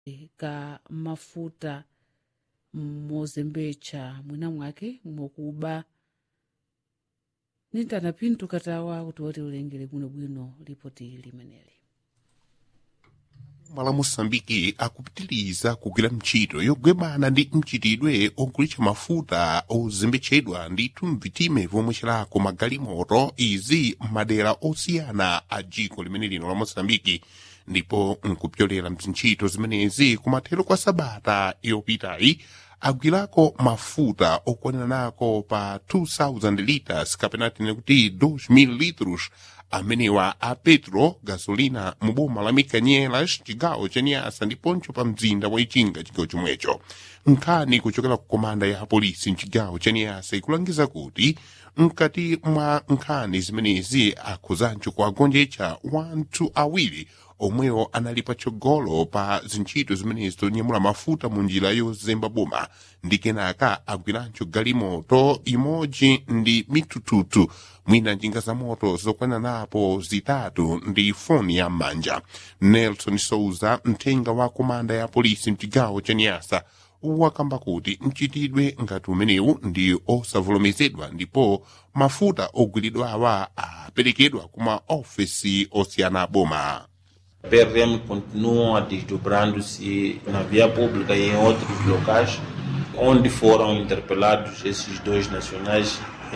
ka mafuta mozembetsa mwina mwake mokuba nintana pinto katawa kuti woti ulengere bwinobwino lipoti limeneli mala moçambike akupitiliza kugwira ntchito yogwebana ndi mchitidwe ogulitsa mafuta ozembetsedwa ndithu mvitime vomwe cirako magalimoto izi m'madera osiyana a dziko limene lino la moçambike ndipo nkupyolera mzintchito zimenezi kumathero kwa sabata yopitayi agwirako mafuta okwanira nako pa 2000 liters kapena tine kuti 2000 litros amenewa a petro gasolina mu boma la mikanyelas cigawo ca niasa ndiponso pa mzinda wa ichinga cigawo chomwecho nkhani kuchokera ku komanda ya polisi mcigawo ca niasa ikulangiza kuti mkati mwa nkhani zimenezi akhuzancho kuagonjetsa wanthu awiri omwewo anali patsogolo pa zintchito zimenezi zonyamula mafuta mu njira yozemba boma ndi kenaka agwirancho galimoto imodzi ndi mitututu mwina njinga za moto zokwana napo zitatu ndi foni ya m'manja nelson souza mthenga wa komanda ya polisi mcigawo ca niasa wakamba kuti mchitidwe ngati umenewu ndi osavomerezedwa ndipo mafuta ogwiridwawa aperekedwa kuma ofesi osiyana boma PRM continuam desdobrando-se na via pública e em outros locais, onde foram interpelados esses dois nacionais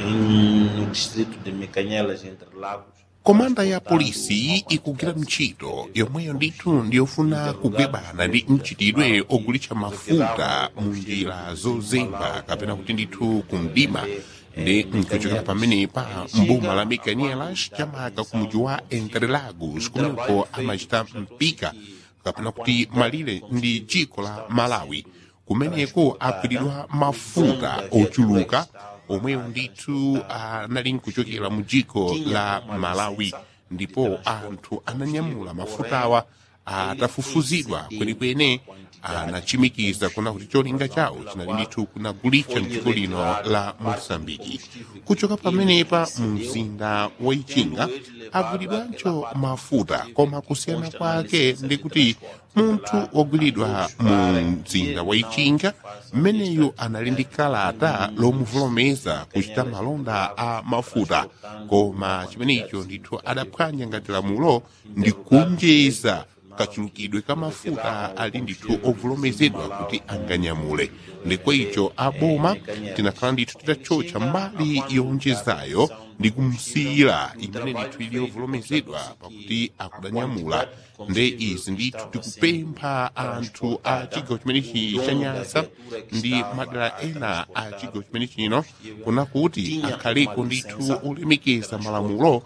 em, no distrito de Mecanhelas, entre Lagos. komanda ya polisi ikugwira ntchito yomweyo ndithu ndiyofuna kugwebana ndi mchitidwe ogulitsa mafuta mu njira zozemba kapena kuti ndithu kumdima ndi nkuchokera pamenepa mboma la micanielas chamaka ku mudzi wa entre lagos kumeneko amachita mpika kapena kuti malire ndi dziko la malawi kumeneko agwiridwa mafuta ochuluka omwewo ndithu anali nkuchokera mu dziko la malawi ndipo anthu ananyamula mafutawa atafufuzidwa kwenikweni anachimikiza kuna kuti cholinga chawo chinali ndithu kunagulitsa mdziko lino la moçambike kuchoka pamenepa mu mzinda wa ichinga agwiridwanso mafuta koma kusiyana kwake ndi kuti munthu wogwiridwa mu mzinda wa ichinga mmeneyu anali ndi kalata lomuvolomeza kuchita malonda a mafuta koma chimenecho ndithu adaphwanya ngati lamulo ndi kunjeza kachulukidwe ka mafuta ali ndithu ovolomezedwa kuti anganyamule ndikwaicho aboma tinakhala ndithu titachocha mbali yonjezayo ndi kumsiyira imene ndithu ili yovolomezedwa pakuti akudanyamula nde izi ndithu tikupempha anthu a chigawo chimenechi cha nyasa ndi madera ena a chigawo chimenechi chino kuna kuti akhaleko ndithu olemekeza malamulo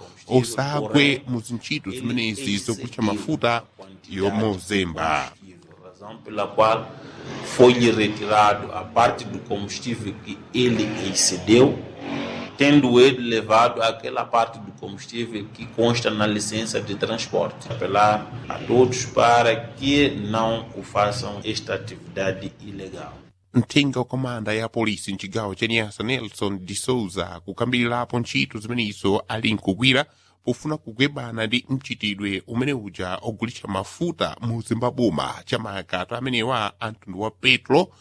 osagwe mu zintchito zimenezi zogulitsa mafuta yomozemba razão pela qual foi-lhe retirado a parte do combustível que ele excedeu, tendo ele levado aquela parte do combustível que consta na licença de transporte. Apelar a todos para que não o façam esta atividade ilegal. mthenga wakomanda ya polisi mcigawo cha nyasa nelson de souza kukambirirapo ntchito zimenezo ali nkugwira pofuna kugwebana ndi mchitidwe umene uja ogulitsa mafuta mu zimbabuma chamaka amenewa a mtundu wa petro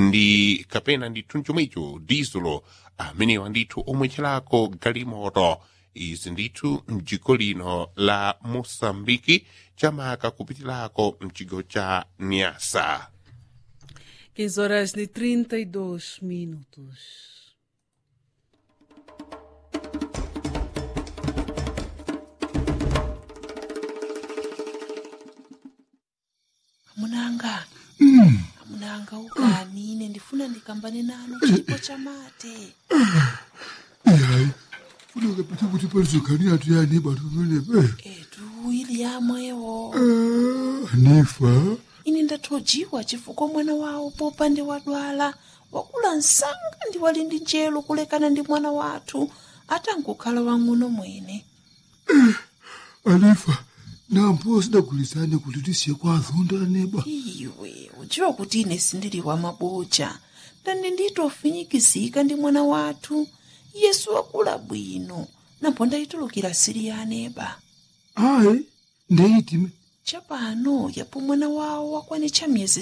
ndi kapena ndithu chomwecho dizelo amenewa ndithu omwetcherako galimoto izi ndithu mdziko lino la moçambike chamaka kupitirako mchigawo cha nyasa 15 horas e 32 minutos. amunanga amunanga ukani ine ndifuna ndikambane nanu chipo cha mate hayi funeka pete kuti palizogani atu yani bantu pamenepe etu ili yamwewo nifa ine ndathojiwa chifukwa mwana wawo popa ndi wadwala wakula msanga ndi wali ndi njelo kulekana ndi mwana wathu atangokhala wang'ono mwene anifa nampo sidagulizane kuti tisiye kwa azonda neba iwe udziwa kuti ine sindili wa mabocha ndani nditofinyikizika ndi mwana wathu yesu wakula bwino napo ndayitulukira siri ya aneba ayi ndeyitime chapano yapo mwana wawo wakwanitcha miyezi